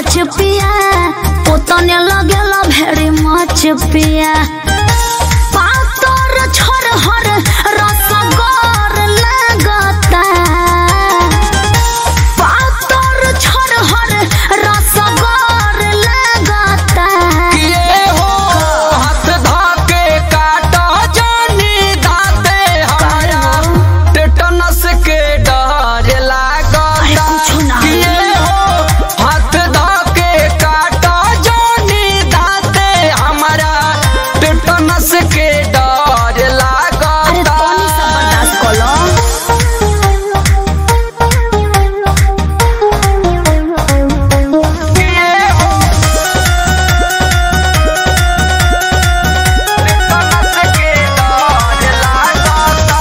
Touch पिया पोतने लगेला very much पिया पातर छोर हर रसगर लगता पातर छोर हर रसगर लगता किए हो हाथ धाके काटा जानी दाते हमारा टेटनस के डर लागता अरे कुछो ना किए हो हाथ धाके काटा जानी दाते हमारा टेटनस के डर लागता अरे तोनी सब बर्दाश्त कलो किए हो टेटनस के डर लागता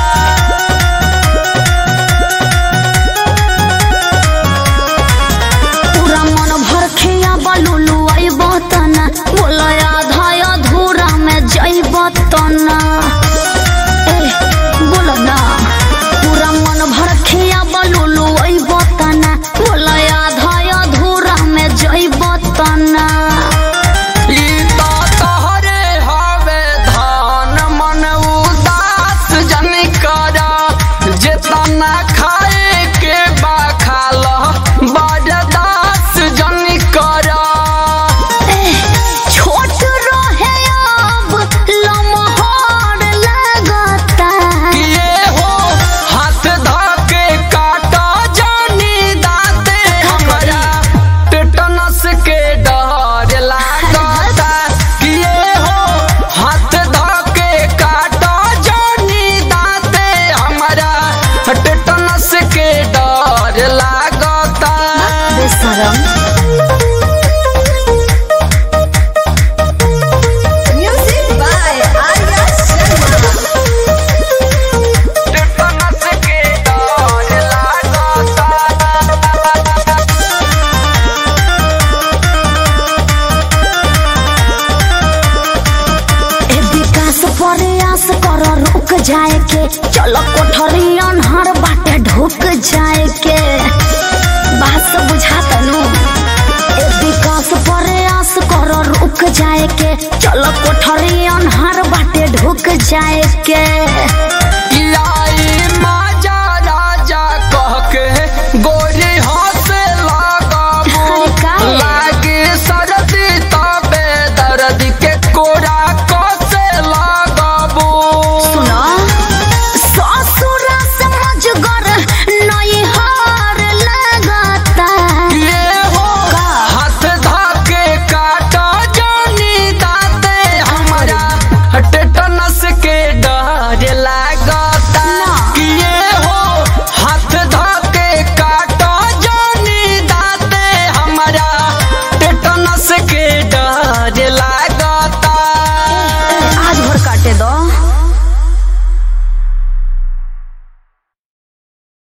पूरा मन भर खिया बलुलु आइब तना बोला आधा अधूरा में जइब तना ए बोला ना पूरा मन भर खिया बलुलु आइब तना बोला आधा अधूरा में जइब तना ई तो तोहरे हवे धान मन उदास जन कर जेतना खाए के बा खाल बरदास जन कर ए छोट रहे अब लमहर लगता किए हो हाथ धके काटा जानी दाते हमरा टेटनस के डर लागता किए हो हाथ धके काटा जानी दाते हमरा टेटनस के डर लागता बेशरम Music by Arya Sharma. Tetanus के डर लागता ए विकास प्रयास कर रुक जाए के चलो कोठरी अनहर बाटे ढुक जाए के बात सब बुझाता नु ए विकास प्रयास कर रुक जाए के चलो कोठरी अनहर बाटे ढुक जाए के या